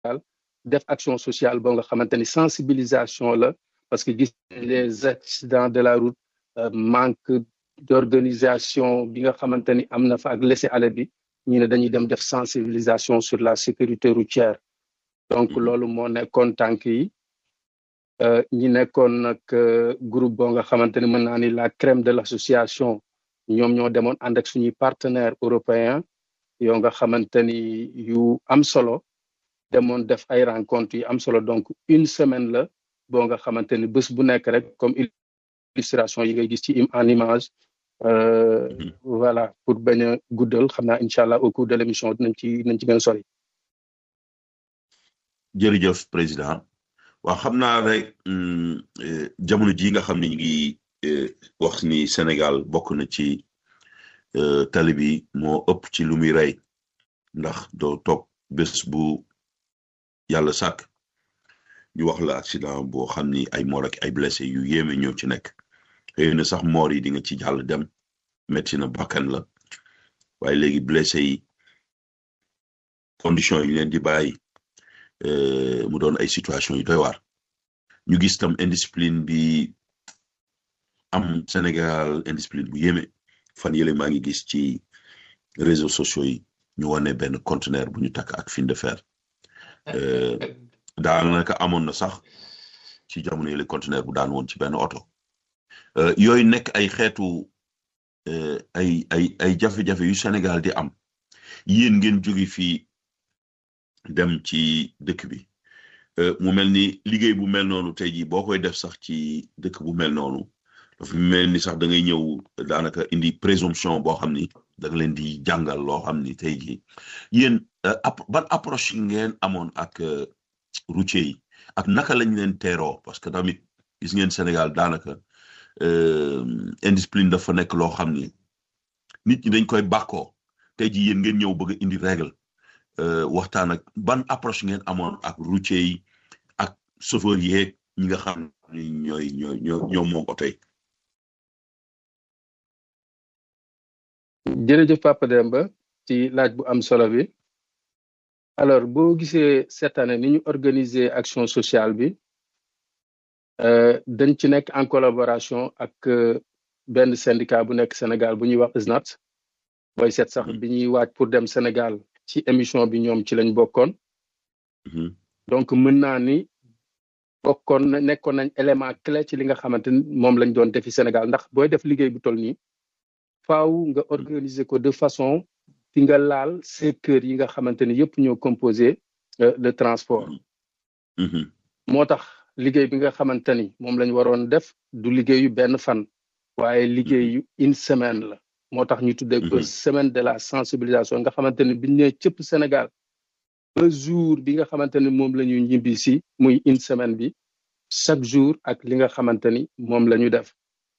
def action sociale boo nga xamante ni sensibilisation la parce que gis les accidents de la route manque d'organisation bi nga xamante ni am na fa ak laisser-aller bi ñu ne dañuy dem def sensibilisation sur la sécurité routière donc loolu moo nekkoon tànk yi ñi nekkoon nag groupe boo nga xamante ni mën naa ni la crème de l'association ñoom ñoo demoon ànd ak suñuy partenaires européens yoo nga xamante ni yu am solo demoon def ay rencontres yu am solo donc une semaine la boo nga xamante ni bés bu nekk rek comme illustration yi ngay gis ci en image voilà pour bañ a guddal xam naa incha allah au cours de l'émission dinañ ci dinañ ci gën a sori. jërëjëf président waaw xam naa rek jamono ji nga xam ne ñu ngi wax ni Sénégal bokk na ci tali bi moo ëpp ci lu muy rey ndax doo toog bés bu yàlla sàkk ñu wax la accident boo xam ni ay mort ak ay blessé yu yéeme ñoo ci nekk xëy na sax mort yi di nga ci jàll dem métti na bakkan la waaye léegi blessé yi condition yi leen di bàyyi mu doon ay situation yu doy waar ñu gis tam indiscipline bi am Sénégal indiscipline bu yéeme fan yële maa ngi gis ci réseaux sociaux yi ñu wane benn conteneur bu ñu takk ak fil de fer daanaka amoon na sax ci jamono yële conteneur bu daan woon ci benn oto yooyu nekk ay xeetu ay ay ay jafe-jafe yu Sénégal di am yéen ngeen jóge fii dem ci dëkk bi mu mel ni liggéey bu mel noonu tey jii boo koy def sax ci dëkk bu mel noonu dafa mel ni sax da ngay ñëw daanaka indi présomption boo xam ni da nga leen di jàngal loo xam ni tey jii yéen ban approche ngeen amoon ak routier yi ak naka lañ leen teeroo parce que tamit gis ngeen Sénégal daanaka indiscipline dafa nekk loo xam ni nit ñi dañ koy bàkkoo tey jii yéen ngeen ñëw bëgg a indi règle waxtaan ak ban approche ngeen amoon ak routier yi ak chauffeur yeeg ñi nga xam ni ñooy ñooy ñoo ñoom moom oto yi jërëjëf Papa Demba ci laaj bu am solo bi alors boo gisee cette année ni ñu organiser action sociale bi dañ ci nekk en collaboration ak benn syndicat bu nekk Sénégal bu ñuy wax ISNAT booy seet sax bi ñuy waaj pour dem Sénégal ci émission bi ñoom ci lañ bokkoon donc mën naa ni bokkoon na nekkoon nañ élément clé ci li nga xamante ni moom lañ doon defi Sénégal ndax booy def liggéey bu toll nii faaw nga organiser ko de façon fi nga laal secteur yi nga xamante ni yëpp ñoo composé le transport moo tax liggéey bi nga xamante ni moom lañ waroon def du liggéeyu benn fan waaye liggéeyu une semaine la moo tax ñu tuddee ko semaine de la sensibilisation nga xamante ni biñ nee cëpp Sénégal ba jour bi nga xamante ni moom la ñu ñibbi si muy une semaine bi chaque jour ak li nga xamante ni moom la ñu def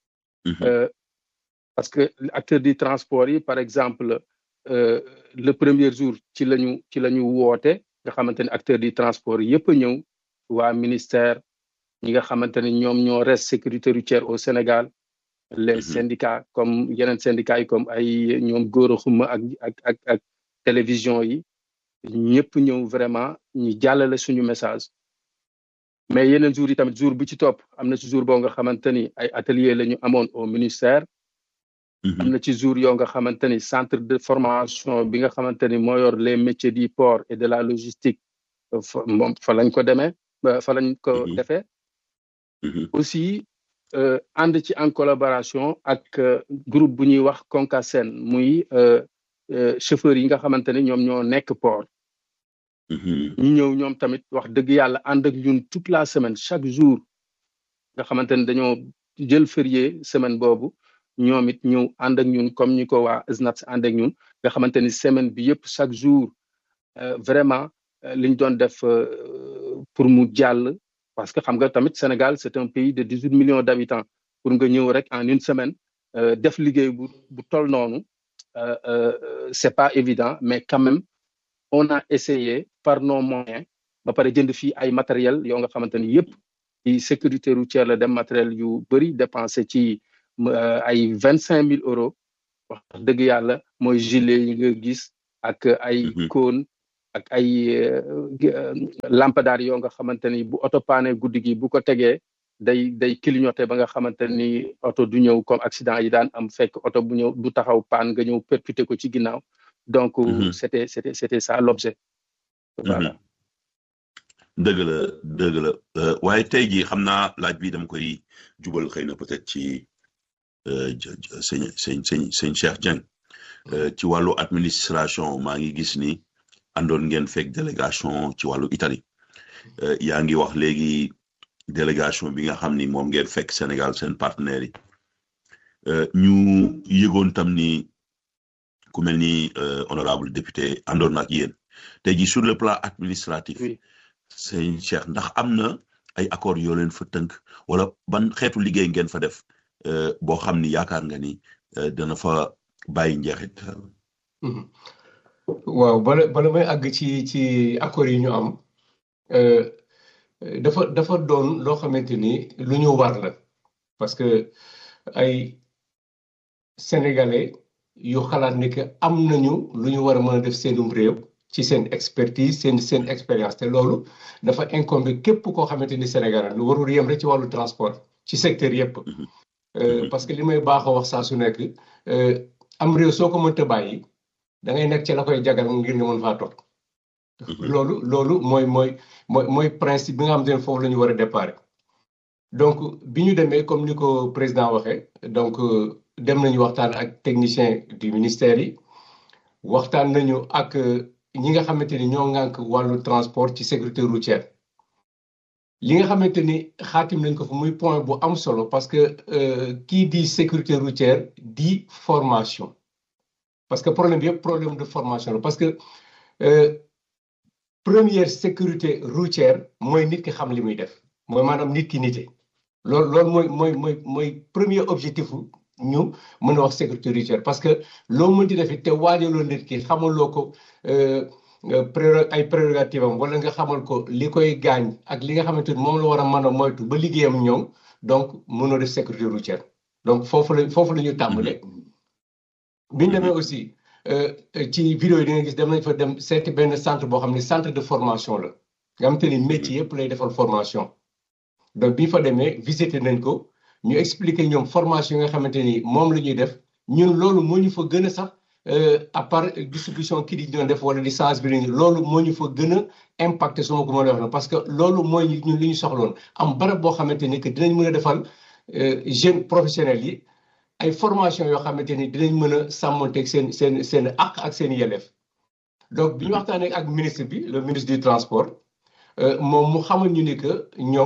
parce que acteur du transport yi par exemple le premier jour ci lañu ci la ñu woote nga xamante ni acteur du transport yëpp a ñëw waa ministère ñi nga xamante ni ñoom ñoo res sécurité routière au Sénégal les syndicats comme yeneen syndicats yi comme ay ñoom góor a xuma ak ak ak ak télévision yi ñëpp ñëw vraiment ñu jàllale suñu message mais yeneen jours yi tamit jour bi ci topp am na ci jour boo nga xamante ni ay atelier la ñu amoon au ministère am na ci jour yoo nga xamante ni centre de formation bi nga xamante ni moo yor les métiers du port et de la logistique moom fa lañ ko demee fa lañ ko defee aussi ànd ci en collaboration ak groupe bu ñuy wax Concasen muy chauffeurs yi nga xamante ni ñoom ñoo nekk port ñu ñëw ñoom tamit wax dëgg yàlla ànd ak ñun toute la semaine chaque jour nga xamante ni dañoo jël férié semaine boobu ñoom it ñëw ànd ak ñun comme ñu ko waa SNAT ànd ak ñun nga xamante ni semaine bi yëpp chaque jour vraiment liñ doon def pour mu jàll parce que xam nga tamit Sénégal c'est un pays de dix-huit millions d'habitants pour nga ñëw rek en une semaine def liggéey bu bu toll noonu c'est pas évident mais quand même on a essayé par nos moyens ba pare jënd fii ay matériel yoo nga xamante ni yëpp ci sécurité routière la dem matériel yu bëri dépensé ci ay vingt cinq mille euros wax dëgg yàlla mooy gilet yi nga gis ak ay cône ak ay lampadaar yoo nga xamante ni bu oto paane guddi gi bu ko tegee day day clignoté ba nga xamante ni oto du ñëw comme accident yi daan am fekk oto bu ñëw du taxaw paan nga ñëw percuté ko ci ginnaaw donc c'était c'était c'était ça l'objet voilà dëgg la dëgg la waaye tey jii xam naa laaj bi dama koy jubal xëy na peut-être ci sëñ sëñ sëñ sëñ Cheikh Dieng ci wàllu administration maa ngi gis ni àndoon ngeen fekk délégation ci wàllu Italie yaa ngi wax léegi délégation bi nga xam ni moom ngeen fekk Sénégal seen partenaires yi ñu yëgoon tam ni ku mel ni honorable député àndoon ak yéen tey jii sur le plan administratif sëñ Cheikh ndax am na ay accords yoo leen fa tënk wala ban xeetu liggéey ngeen fa def boo xam ni yaakaar nga ni dana fa bàyyi njeexit. waaw bala bala may àgg ci ci accords yi ñu am dafa dafa doon loo xamante ni lu ñu war la parce que ay sénégalais yu xalaat ni que am nañu lu ñu war a mën a def seenum réew ci seen expertise seen seen expérience te loolu dafa incombe képp koo xamante ni sénégalais lu warul yem rek ci wàllu transport ci secteur yépp parce que li may baaxoo wax saa su nekk am réew soo ko mënta bàyyi da ngay nekk ci la koy jagal ngir nga mën faa toog loolu loolu mooy mooy mooy mooy principe bi nga xam ne foofu la ñu war a déparé donc bi ñu demee comme ni ko président waxee donc dem nañu waxtaan ak technicien du ministère yi waxtaan nañu ak ñi nga xamante ni ñoo ŋànk wàllu transport ci sécurité routière li nga xamante ni xaatim nañ ko fa muy point bu am solo parce que kii di sécurité routière di formation parce que problème bi yëpp problème de formation la parce que première sécurité routière mooy nit ki xam li muy def mooy maanaam nit ki nite loolu loolu mooy mooy mooy mooy premier objectif ñu mën a wax sécurité routière parce que loo mënti def te waajaloo nit ki xamaloo ko ay prérogative am wala nga xamal ko li koy gaañ ak li nga xamante ni moom la war a mën a moytu ba liggéeyam ñoom donc mënoo def sécurité routière donc foofu la foofu la ñu tàmbalee bi ñu demee aussi ci vidéo yi di nga gis dem nañ fa dem seeti benn centre boo xam ne centre de formation la nga xamante ni métier yëpp lay defal formation donc bi ñu fa demee visiter nañ ko ñu expliquer ñoom formation yi nga xamante ni moom la ñuy def ñun loolu moo ñu fa gën a sax à part distribution kii di doon def wala di sensibiliser loolu moo ñu fa gën a impacté su ma ko mën a wax parce que loolu mooy ñun li ñu soxloon am barab boo xamante ni que dinañ mën a defal jeunes professionnels yi ay formation yoo xamante ni dinañ mën a sàmmonteeg seen seen seen àq ak seen yelleef donc bi ñu waxtaanee ak ministre bi le ministre du transport moom mu xamal ñu ni que ñoom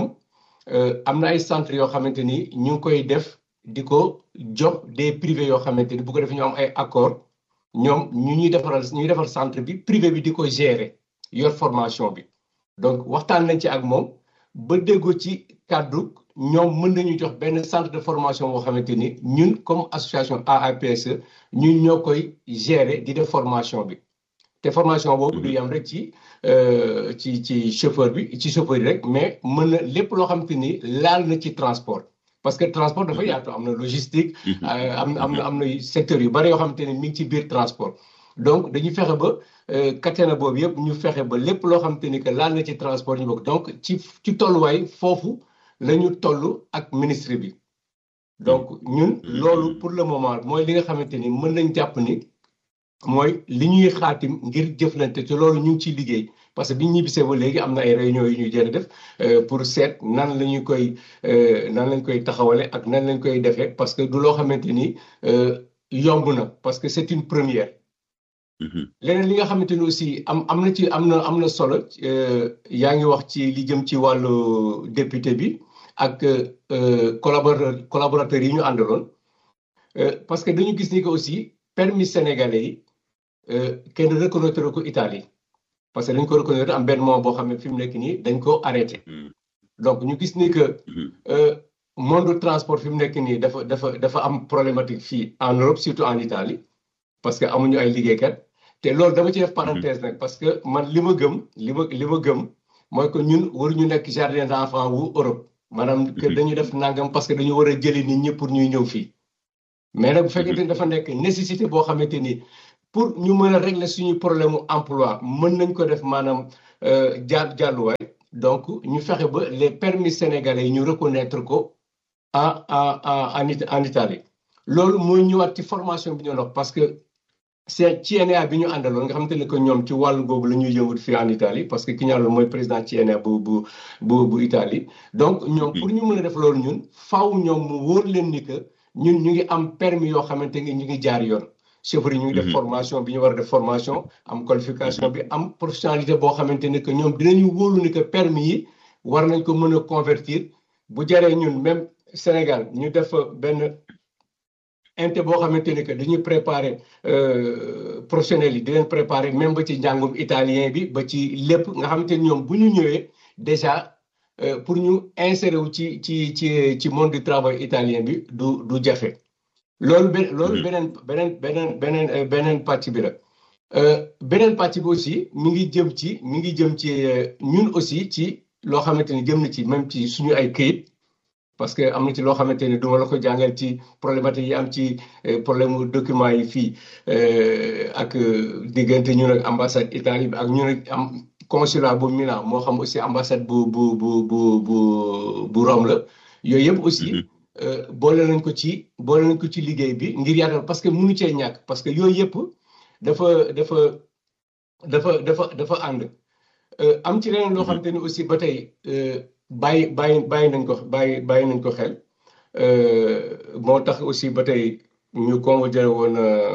am na ay centres yoo xamante ni ñu ngi koy def di ko jox des privés yoo xamante ni bu ko defee ñu am ay accord ñoom ñu ñuy defaral ñuy defar centre bi privé bi di ko gérer yor formation bi donc waxtaan nañ ci ak moom ba déggoo ci kàddu ñoom mën nañu jox benn centre de formation boo xamante ni ñun comme association AAPSE ñun ñoo koy gérer di def formation bi te formation boobu du yam rek ci ci ci chauffeur bi ci chauffeur yi rek mais mën na lépp loo xamante ni laal na ci transport parce que transport dafa yaatu am na logistique am na am na am na secteur yu bari yoo xamante ni mi ngi ci biir transport donc dañuy fexe ba katena boobu yëpp ñu fexe ba lépp loo xamante ni que laal na ci transport ñu bokk donc ci ci tolluwaay foofu la ñu toll ak ministre bi donc ñun loolu pour le moment mooy li nga xamante ni mën nañ jàpp ni mooy li ñuy xaatim ngir jëflante te loolu ñu ngi ciy liggéey parce que bi ñu ñibbisee ba léegi am na ay réunions yu ñuy jënd def pour seet nan la ñu koy nan lañ koy taxawale ak nan lañ koy defee parce que du loo xamante ni yomb na parce que c'est une première. leneen li nga xamante ni aussi am am na ci am na am na solo yaa ngi wax ci li jëm ci wàllu député bi ak collaborateur collaborateurs yi ñu àndaloon parce que dañu gis ni que aussi permis sénégalais yi kenn reconnaître ko Italie parce que dañ ko reconnaître am benn moment boo xam ne fi mu nekk nii dañ ko arrêté donc ñu gis ni que monde transport fi mu nekk nii dafa dafa dafa am problématique fii en Europe surtout en Italie parce que amuñu ay liggéeykat te loolu dama ci def parenthèse nag parce que man li ma gëm li ma li ma gëm mooy que ñun waruñu nekk jardin d'enfants wu Europe maanaam que dañu def nangam parce que dañu war a jëli nit ñi pour ñuy ñëw fii mais nag bu fekkente ni dafa nekk nécessité boo xamante ni pour ñu mën a régler suñu problème mu emploi mën nañ ko def maanaam jaar jàlluwaay donc ñu fexe ba les permis sénégalais yi ñu reconnaître ko en en en en Italie loolu mooy ñëwaat ci formation bi ñu wax parce que c'est CNA bi ñu àndaloon nga xamante ne que ñoom ci wàllu boobu la ñuy yëngu fii en Italie parce que ki ñu àndaloon mooy président CNA bu bu bu bu Italie donc ñoom pour ñu mën a def loolu ñun faaw ñoom mu wóor leen ni que ñun ñu ngi am permis yoo xamante ni ñu ngi jaar yoon chauffeur yi ñu ngi def formation bi ñu war a def formation am qualification bi am professionnalité boo xamante ne que ñoom dinañu wóolu ni que permis yi war nañ ko mën a convertir bu jaree ñun même Sénégal ñu def benn inte boo xamante ne que dañuy préparer professionnels yi di leen préparer même ba ci njàngum italien bi ba ci lépp nga xamante ni ñoom bu ñu ñëwee déjà pour ñu insérer wu ci ci ci ci monde du travail italien bi du du jafe. loolu be loolu beneen beneen beneen beneen beneen pàcc bi la beneen pàcc bi aussi mi ngi jëm ci mi ngi jëm ci ñun aussi ci loo xamante ni jëm na ci même ci suñu ay këyit. parce que am na ci loo xamante ni duma la ko jàngal ci problématique yi am ci problème mu document yi fii ak diggante ñun ak ambassade Italie bi ak ñun ak am consulat bu Milan moo xam aussi ambassade bu bu bu bu bu bu Rome la yooyu yëpp aussi boole nañ ko ci boole nañ ko ci liggéey bi ngir yaatal parce que mënu cee ñàkk parce que yooyu yëpp dafa dafa dafa dafa dafa ànd am ci leneen loo xamante ni aussi ba tey bàyyi bàyyi bàyyi nañ ko bàyyi bàyyi nañ ko xel moo tax aussi ba tey ñu convoqué woon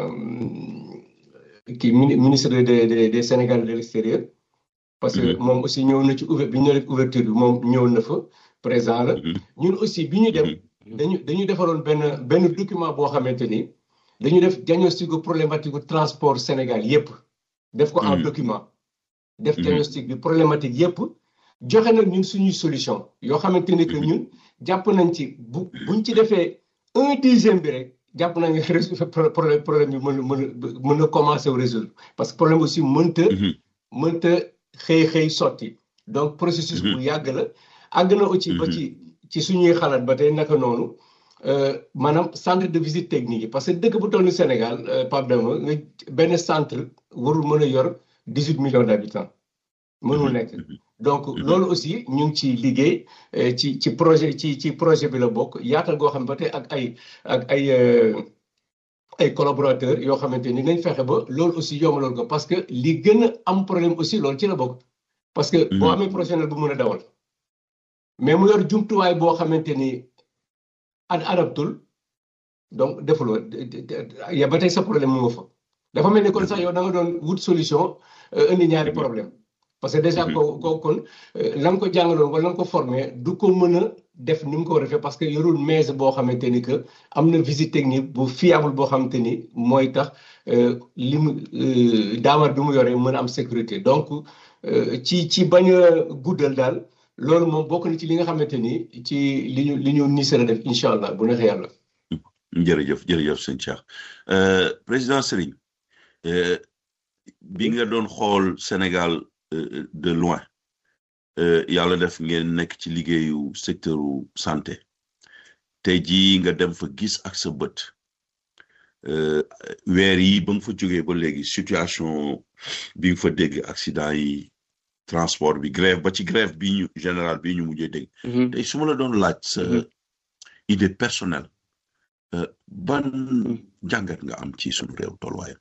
kii ministre des des Sénégal de l'extérieur parce que moom aussi ñëw na ci ouver bi ñu def ouverture bi moom ñëw na fa présent la ñun aussi bi ñu dem dañu dañu defaloon benn benn document boo xamante ni dañu def diagnostic problématique transport Sénégal yépp def ko en document def diagnostic bi problématique yépp joxe nag ñun suñuy solution yoo xamante ni que ñun jàpp nañ ci bu buñ ci defee un dixième bi rek jàpp nañ ne problème problème bi mën mën mën na commencer au résoudre parce que problème aussi mënta mënta xëy xëy sotti donc processus bu yàgg la àgg na aussi ba ci ci suñuy xalaat ba tey naka noonu maanaam centre de visite technique yi parce que dëkk bu toll ni Sénégal Pape Dama nga benn centre warul mën a yor dix huit millions d'habitants mënul nekk donc loolu aussi ñu ngi ci liggéey ci ci projet ci ci projet bi la bokk yaatal goo xam ba tey ak ay ak ay ay collaborateurs yoo xamante ni nañ fexe ba loolu aussi yombaloon ko parce que li gën a am problème aussi loolu ci la bokk. parce que boo amee professionnel bu mën a dawal. mais mu yor jumtuwaay boo xamante ni ad adaptul donc defuloo ya ba tey sa problème mu nga fa. dafa mel ni kon sax yow da nga doon wut solution indi ñaari problème parce que déjà ko ko kon la nga ko jàngaloon wala la nga ko formé du ko mën a def ni mu ko war a defee parce que yorul maise boo xamante ni que am na visite technique bu fiable boo xamante ni mooy tax li mu daamar bi mu yoree mën a am sécurité donc ci ci bañ a guddal daal loolu moom bokk na ci li nga xamante ni ci li ñu li ñu nisara def incha allah bu neexee yàlla. jërëjëf jërëjëf sëñ Cheikh président Serigne bi nga doon xool Sénégal. de loin yàlla def ngeen nekk ci liggéeyu secteuru santé tey jii nga dem fa gis ak sa bët weer yi ba nga fa jógee ba léegi situation bi nga fa dégg accident yi transport bi grève ba ci grève bi ñu général bi ñu mujjee dégg tey su ma la doon laaj sa idée personnelle ban jàngat nga am ci sunu réew tolluwaayam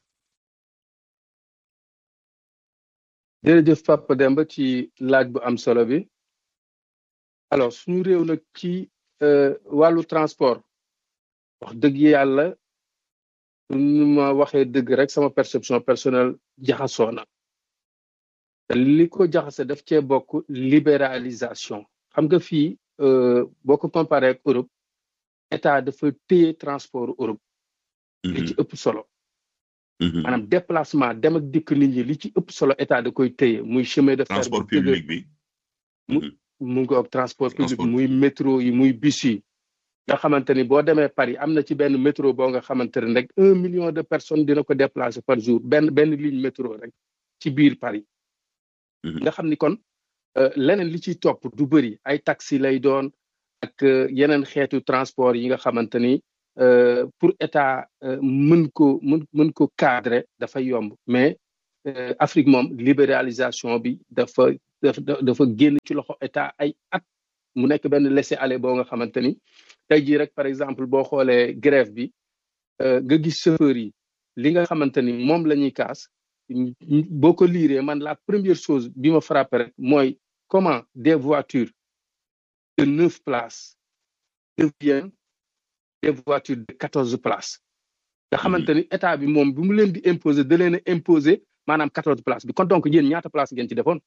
jërëjëf Papa Demba ci laaj bu am solo bi alors suñu réew nag ci wàllu transport wax dëgg yàlla nu ma waxee dëgg rek sama perception personnelle jaxasoo na li ko jaxase daf cee bokk libéralisation xam nga fii boo ko comparé ak Europe état dafa téye transport Europe li ci ëpp solo maanaam déplacement dem ak dikk nit ñi li ci ëpp solo état da koy téye muy chemin de fer transport public bi mu mu ngi ak transport public muy métro yi muy bus yi nga xamante ni boo demee Paris am na ci benn métro boo nga xamante ne rek un million de personnes dina ko déplacer par jour benn benn ligne métro rek ci biir Paris nga xam ni kon leneen li ciy topp du bëri ay taxi lay doon ak yeneen xeetu transport yi nga xamante ni pour état mën ko mën mën ko cadrer dafa yomb mais Afrique moom libéralisation bi dafa dafa dafa génn ci loxo état ay at mu nekk benn laisser-aller boo nga xamante ni tey jii rek par exemple boo xoolee grève bi nga gis chauffeur yi li nga xamante ni moom la ñuy kaas boo ko liiree man la première chose bi ma frappé rek mooy comment des voitures de neuf places deviennent des voitures de quatorze places nga xamante ni état bi moom bi mu leen di imposer da leen a imposer maanaam quatorze places bi kon donc yéen ñaata place ngeen ci defoon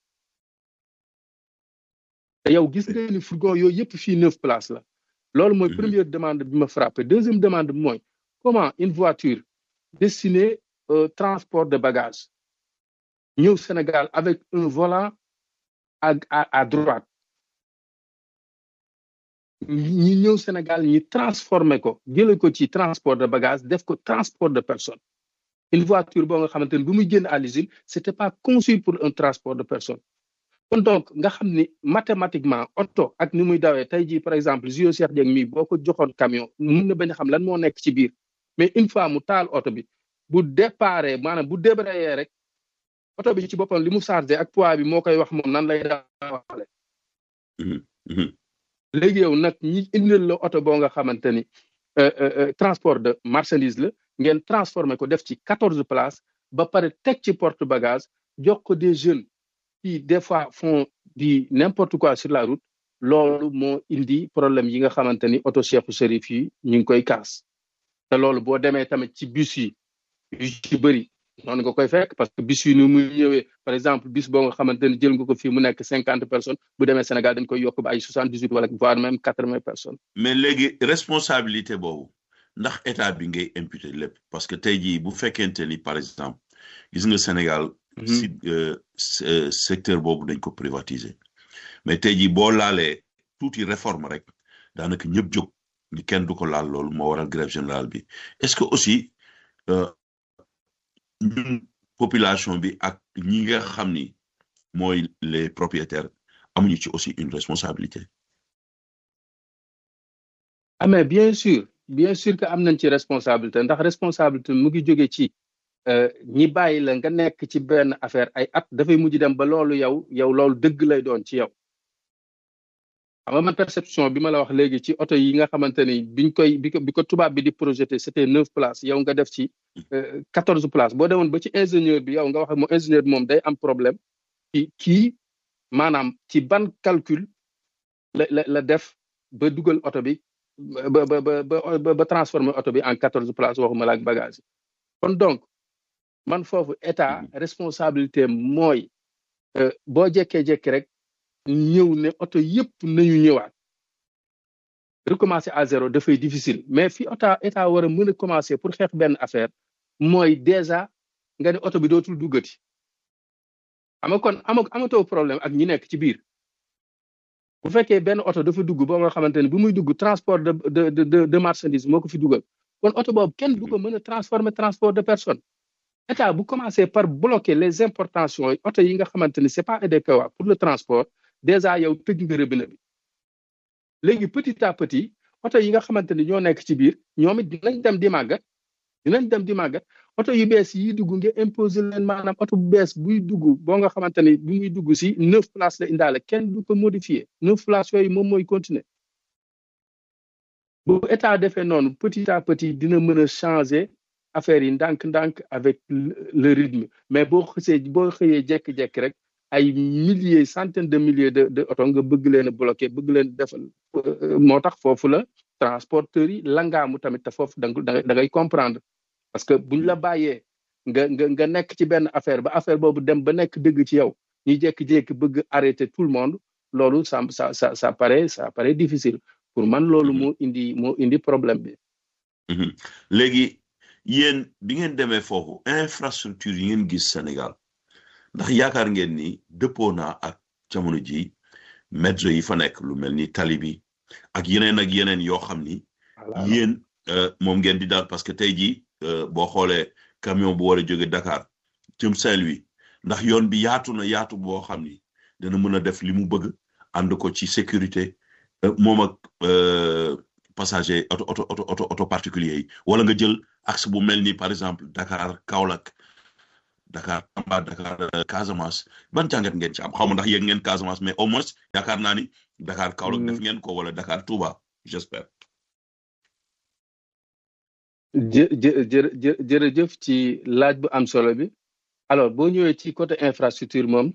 te yow gis nga ni fourgon yooyu yëpp fii neuf places la loolu mooy première demande bi ma frappé deuxième demande bi mooy comment une voiture destinée au transport de bagages ñëw Sénégal avec un volant à à à droite ñi ñëw Sénégal ñi transformé ko jëlee ko ci transport de bagages def ko transport de personnes une voiture boo nga xamante ni bu muy génn à l'usine c'était pas conçu pour un transport de personnes kon donc nga xam ni mathématiquement oto ak ni muy dawee tey jii par exemple Zio Cheikh Dieng mii boo ko joxoon camion mun na bañ a xam lan moo nekk ci biir mais une fois mu taal oto bi bu déparé maanaam bu débrayé rek oto bi ci boppam li mu chargé ak poids bi moo koy wax moom nan lay daawale léegi yow nag ñi indil la oto boo nga xamante ni transport de marchandise la ngeen transformé ko def ci quatorze places ba pare teg ci porte bagage jox ko des jeunes qui des fois font du n'importe quoi sur la route loolu moo indi problème yi nga xamante ni oto Cheikhu Chérif yi ñu ngi koy kaas te loolu boo demee tamit ci bus yi yu ci bëri noonu nga koy fekk parce que bus yi ni muy ñëwee par exemple bus boo nga xamante ni jël nga ko fii mu nekk cinquante personnes bu demee Sénégal dañ koy yokk ba ay soixante dix huit wala voire même quatre vingt personnes. mais léegi responsabilité boobu ndax état bi ngay imputer lépp parce que tey jii bu fekkente ni par exemple gis nga Sénégal. si secteur boobu dañ ko privatiser mais tey jii boo laalee tuuti réforme rek daanaka ñëpp jóg ni kenn du ko laal loolu moo waral grève générale bi est-ce que aussi ñun population bi ak ñi nga xam ni mooy les propriétaires amuñu ci aussi une responsabilité. ah mais bien sûr bien sûr que am nañ ci responsabilité ndax responsabilité mu ngi jóge ci. ñi bàyyi la nga nekk ci benn affaire ay at dafay mujj dem ba loolu yow yow loolu dëgg lay doon ci yow xam nga man perception bi ma la wax léegi ci oto yi nga xamante ni biñ koy bi ko bi ko tubaab bi di projeté c'était neuf places yow nga def ci quatorze places boo demoon ba ci ingénieur bi yow nga wax mo ingénieur bi moom day am problème ci kii maanaam ci ban calcul la la la def ba dugal oto bi ba ba ba ba ba transformer oto bi en quatorze places waxuma la ak bagage yi kon donc man foofu état responsabilité mooy boo jekkee-jekki rek ñëw ne oto yëpp nañu ñëwaat recommencer à zéro dafay difficile mais fi ota état war a mën a commencer pour xeex benn affaire mooy déjà nga ne oto bi dootul duggati xam nga kon ama amatoo problème ak ñi nekk ci biir bu fekkee benn oto dafa dugg boo nga xamante ne bu muy dugg transport de de de de marchandise moo ko fi dugal kon oto boobu kenn du ko mën a transformer transport de personne état bu commencé par bloquer les importations yi oto yi nga xamante ni c'est pas adéquat pour le transport déjà yow tëj nga robinet bi léegi petit à petit oto yi nga xamante ni ñoo nekk ci biir ñoom it dinañ dem di màggat dinañ dem di màggat oto yu bees yi dugg nga imposer leen maanaam oto bu bees buy dugg boo nga xamante ni bu muy dugg si neuf places la indaale kenn du ko modifier neuf places yooyu moom mooy continuer bu état defee noonu petit à petit dina mën a changer affaire yi ndànk-ndànk avec le rythme mais boo xësee boo xëyee jekki-jekki rek ay milliers centaines de milliers de de oto nga bëgg leen a bloqué bëgg leen defal moo tax foofu la transporteurs yi langaamu tamit te foofu da nga da ngay comprendre parce que buñ la bàyyee nga nga nga nekk ci benn affaire ba affaire boobu dem ba nekk dëgg ci yow ñuy jékki-jékki bëgg arrêter tout le monde loolu ça ça ça ça paraît ça paraît difficile pour man loolu moo indi moo indi problème bi. léegi yéen bi ngeen demee foofu infrastructure yi ngeen gis Sénégal ndax yaakaar ngeen ni dëppoo naa ak jamono ji métro yi fa nekk lu mel ni tali bi ak yeneen ak yeneen yoo xam ni. yéen moom ngeen di daal parce que tey jii boo xoolee camion bu war a jóge Dakar jëm Saint-Louis ndax yoon bi yaatu na yaatu boo xam ni dana mën a def li mu bëgg ànd ko ci sécurité moom ak passager auto auto auto auto auto particulier yi wala nga jël axe bu mel ni par exemple Dakar Kaolack Dakar Tamba Dakar Casamance ban jàngat ngeen ci am xaw ma ndax yéeg ngeen Casamance mais au moins yaakaar naa ni Dakar Kaolack def ngeen ko wala Dakar Touba j'espère. jë jë jë jërëjëf ci laaj bu am solo bi alors boo ñëwee ci côté infrastructure moom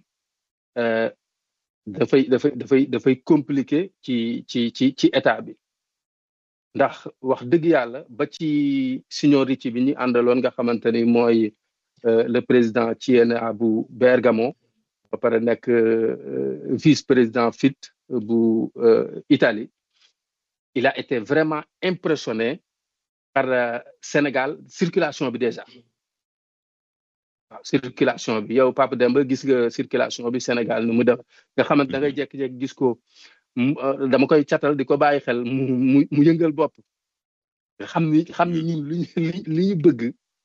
dafay dafay dafay dafay compliqué ci ci ci ci état bi ndax wax dëgg yàlla ba ci seniorité bi ñu àndaloon nga xamante ni mooy le président Tiena bu Bergamo ba pare nekk vice président FIT bu Italie il a été vraiment impressionné par Sénégal circulation bi déjà waaw circulation bi yow Papa Demba gis nga circulation bi Sénégal nu mu def nga xamante da ngay jékki-jékki gis ko dama koy catal di ko bàyyi xel mu mu mu yëngal bopp nga xam ni xam ni ñun li li ñu bëgg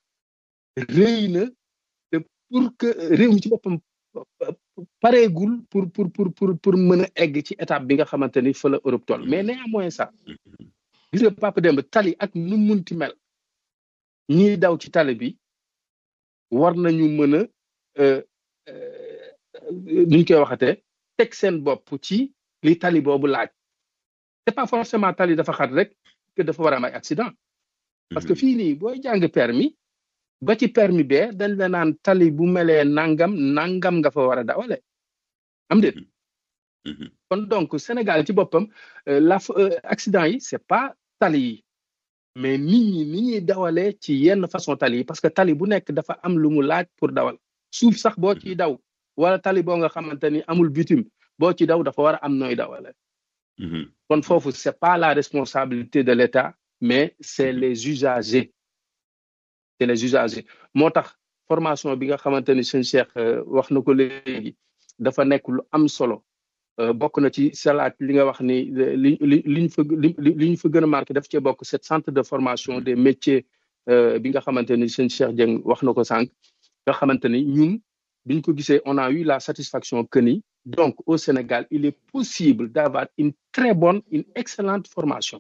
rëy na te pour que réew mi ci boppam pareegul pour pour pour pour pour mën a egg ci étape bi nga xamante ni fa la Europe toll mais néanmoins ça gis nga Papa Demba tali ak nu munti mel ñiy daw ci tali bi war nañu mën a nuñ koy waxatee teg seen bopp ci li tali boobu laaj c'est pas forcément tali dafa xat rek que dafa war a am ay accident parce que fii nii booy jàng permis ba ci permis bee dañ la naan tali bu melee nangam nangam nga fa war a dawale am déet kon donc Sénégal ci boppam la accident yi c'est pas tali yi mais nit ñi ni ñuy dawalee ci yenn façon tali yi parce que tali bu nekk dafa am lu mu laaj pour dawal suuf sax boo ciy daw wala tali boo nga xamante ni amul bitume boo ci daw dafa war a am nooy dawale kon foofu c'est pas la responsabilité de l'État mais c'est les usagers c'est les usagers moo tax formation bi nga xamante ni sëñ Cheikh wax na ko léegi dafa nekk lu am solo bokk na ci salaat li nga wax ni li li liñ fa li ñu fa gën a marqué daf cee bokk cette centre de formation des métiers bi nga xamante ni sëñ Cheikh Dieng wax na ko sànq nga xamante ni ñun biñ ko gisee on a eu la satisfaction que ni donc au Sénégal il est possible d'avoir une très bonne une excellente formation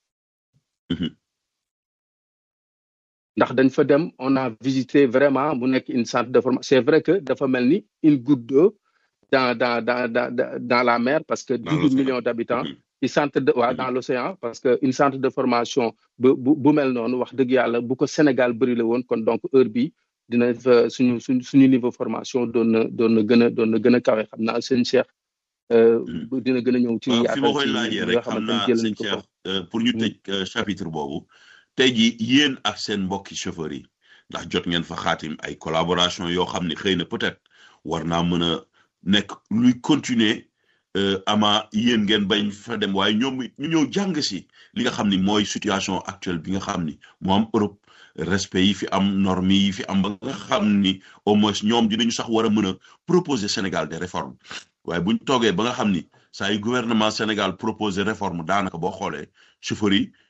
ndax dañ fa dem on a visité vraiment mu nekk une centre de formation c'est vrai que dafa mel ni une goutte d'eau dans dans dans dans dans la mer parce que dix-huit millions d'habitants ci centre de waaw dans l'océan parce que une centre de formation bu bu bu mel noonu wax dëgg yàlla bu ko Sénégal bëri la woon kon donc heure bi dina fa suñu suñ suñu niveau formation doon na doon na gën a doon na gën a kawe xam naa seen Cheikh dina gën a ñëw ci fi ma koy laajee rek xam naa seen Cheikh pour ñu tëj chapitre boobu tey jii yéen ak seen mbokki chauffeurs yi ndax jot ngeen fa xaatim ay collaboration yoo xam ne xëy na peut-être war naa mën a nekk luy continuer ama yéen ngeen bañ fa dem waaye ñoom ñu ñëw jàng si li nga xam ni mooy situation actuelle bi nga xam ni moo am Europe respect yi fi am normes yi fi am ba nga xam ni au moins ñoom dinañu sax war a mën a proposer Sénégal des réformes waaye buñ toogee ba nga xam ni saa yu gouvernement Sénégal proposer réforme daanaka boo xoolee chauffeurs yi